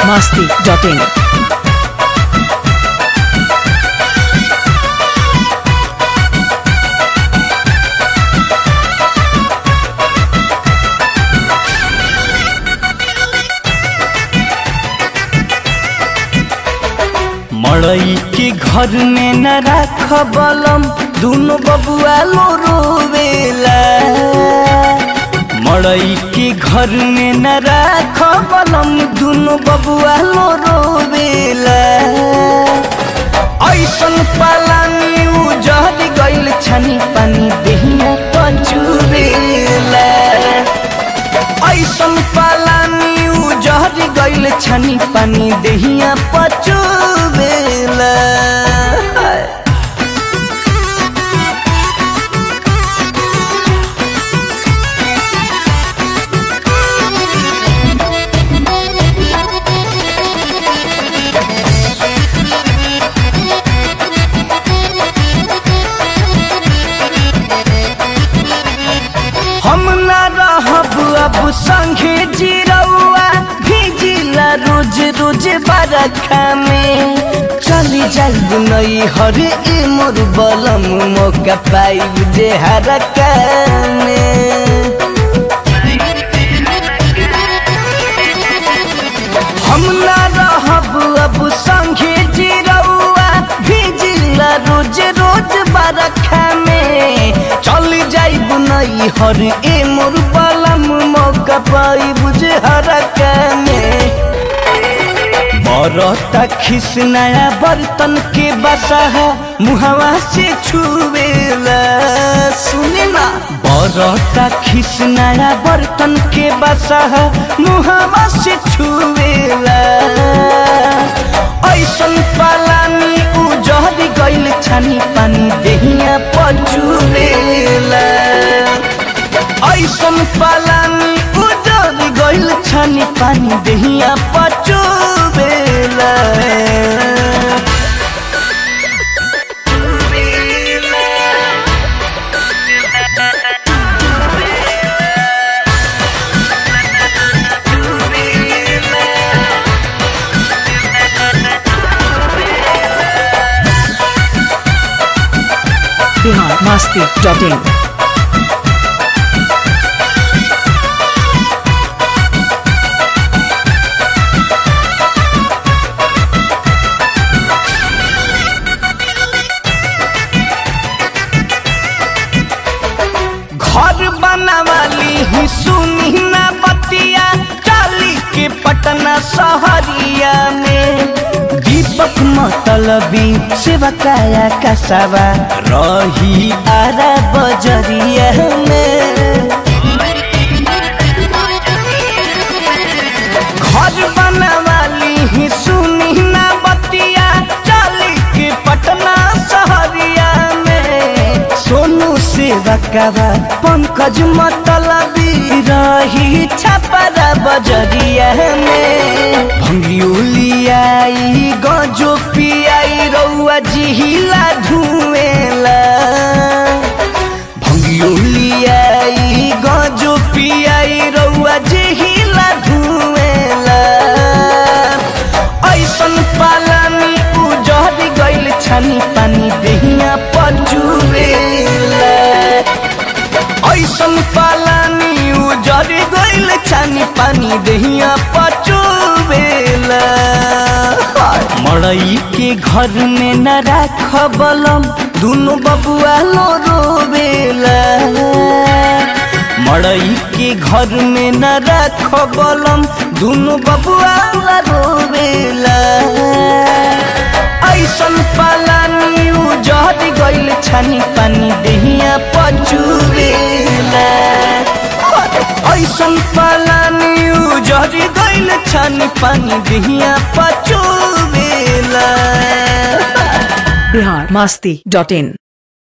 masti.in. मड़ई के घर में न राख बलम दुनो बबुआ लो रोवेला मड़ई के घर में न राख बलम दुनो बबुआ लो रोवेला ऐसन पालानी उजहर गइल छनी पानी देहिया पचुरेला ऐसन पालानी उजहर गइल छनी पानी देहिया पचुबेला हम ना रहब अब संगे जिरौआ भिजिला रोज रोज बरखा में चली जाइब नई हर ए मोर बलम मौका पाइब जे हरका में हम ना रहब अब संगे जिरौआ भिजिला रोज रोज बरखा में चल जाइब नई हर ए मोर बलम मौका पाइब जे हरका में बरता खिस नया बर्तन के बसा है मुहवा से छुएला सुने ना बरता खिस नया बर्तन के बसा है मुहवा से छुएला ऐसन पालानी उजहर गइल छानी पानी देहिया पचुरेला ऐसन पालानी उजर गइल छानी पानी देहिया पचुबेला Bihar masti.in. घर बनावाली ही सुनी ना बतिया चाली के पटना सहरिया में दीपक मतलबी सेवा काया कसवा रही आरा बजरिया में घर बनवाली ही सुनी ना बतिया चाली के पटना सहरिया में सोनू से बकवा पंकज मतलबी रही छपरा बजरिया में भंगियोलियाई गजो पियाई रउआ जिहिला धुएला भंगियोलियाई गजो पियाई रउआ जिहिला धुएला ऐसन पालानी उजहर गइल छानी पानी देहिया पचुरेला ऐसन पालानी उजहर गइल छानी पानी देहिया पचुरेला मड़ई के घर में न राख बलम दुनो बबुआ लो रोवेला मड़ई के घर में न राख बलम दुनो बबुआ ला रोवेला ऐसन पालानी उजहर गइल छानी पानी देहिया पचुरेला ऐसन पालानी उजहर गइल छानी पानी देहिया पचुरेला Bihar masti.in.